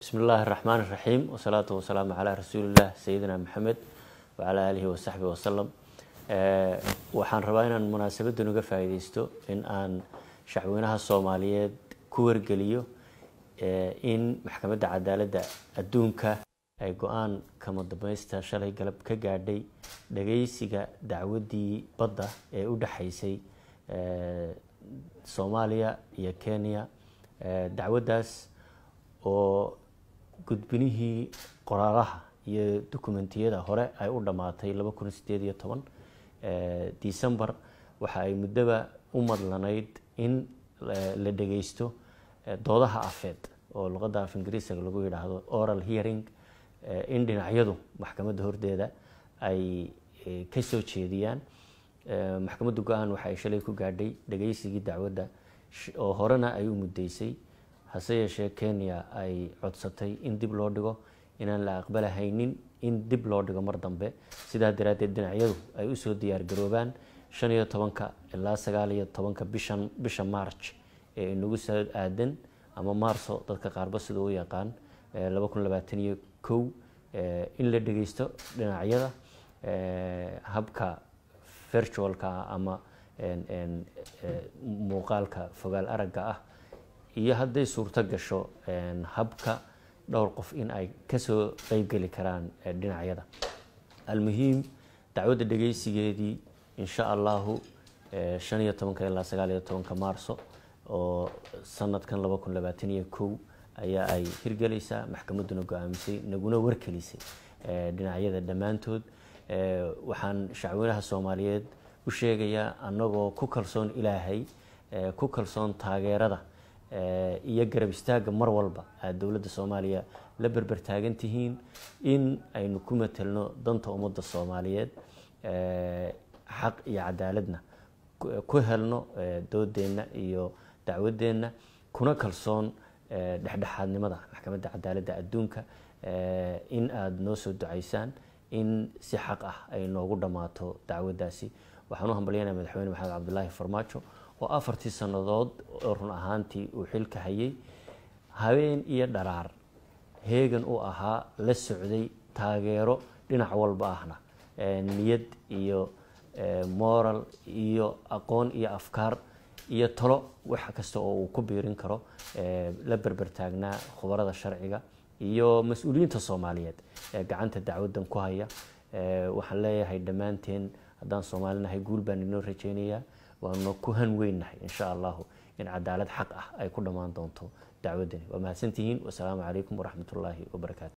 bismi illaahi raxmaan iraxiim wasalaatu wasalaamu calaa rasuuliillah sayidina maxamed wacalaa aalihi wasaxbi wasalam waxaan rabaa inaan munaasabadan uga faa'iideysto in aan shacweynaha soomaaliyeed ku wargeliyo in maxkamadda cadaaladda adduunka ay go-aan kama dambaysta shalay galab ka gaadhay dhageysiga dacwaddii badda ee u dhexaysay soomaaliya iyo kenya dacwaddaas oo gudbinihii qoraalaha iyo dokumentiyada hore ay u dhammaatay laba kun sideed iyo toban december waxa ay muddoba u madlanayd in la dhageysto doodaha afeed oo luqadda af ingiriisiga lagu yidhaahdo oral hearing in dhinacyadu maxkamadda hordeeda ay ka soo jeediyaan maxkamadda go-aan waxa ay shalay ku gaadhay dhageysigii dacwadda oo horena ay u muddeysay hase yeeshee kenya ay codsatay in dib loo dhigo inaan la aqbalahaynin in dib loo dhigo mar dambe sidaa daraaddeed dhinacyadu ay usoo diyaar garoobaan shan iyo tobanka ilaa sagaal iyo tobanka bishan bisha march ee inagu soo aadan ama maarso dadka qaarba sida u yaqaan laba kun labaatan iyo kow in la dhegeysto dhinacyada habka virtualka ama muuqaalka fogaal aragga ah iyo hadday suurto gasho habka dhowr qof in ay kasoo qeybgeli karaan dhinacyada almuhiim dacwadda dhegeysigeedii insha allahu shan iyo tobanka ilaa sagaal iyo tobanka maarso oo sanadkan laba kun labaatan iyo kow ayaa ay hirgelaysaa maxkamadduna go-aamisay naguna warkelisay dhinacyada dhammaantood waxaan shacweynaha soomaaliyeed u sheegayaa annagoo ku kalsoon ilaahay ku kalsoon taageerada iyo garab istaagga mar walba aad dowladda soomaaliya la berber taagan tihiin in aynu ku matelno danta ummadda soomaaliyeed xaq iyo cadaaladna ku helno doodeenna iyo dacwadeenna kuna kalsoon dhexdhexaadnimada maxkamadda cadaaladda adduunka in aada noo soo ducaysaan in si xaq ah ay noogu dhammaato dacwaddaasi waxaan u hambalyanaya madaxweyne maxamed cabdulaahi farmaajo oo afartii sannadood oo run ahaantii uu xilka hayay habeen iyo dharaar heegan u ahaa la socday taageero dhinac walba ahna niyad iyo moral iyo aqoon iyo afkaar iyo talo wax kasta oo uu ku biirin karo la berber taagnaa khubarada sharciga iyo mas-uuliyiinta soomaaliyeed ee gacanta dacwaddan ku haya waxaan leeyahay dhammaanteen haddaan soomaalinahay guul baan inoo rajeynayaa waanu ku han weynnahay insha allahu in cadaalad xaq ah ay ku dhammaan doonto dacwaddani waa mahadsantihiin wasalaamu calaykum waraxmat ullaahi wabarakaatu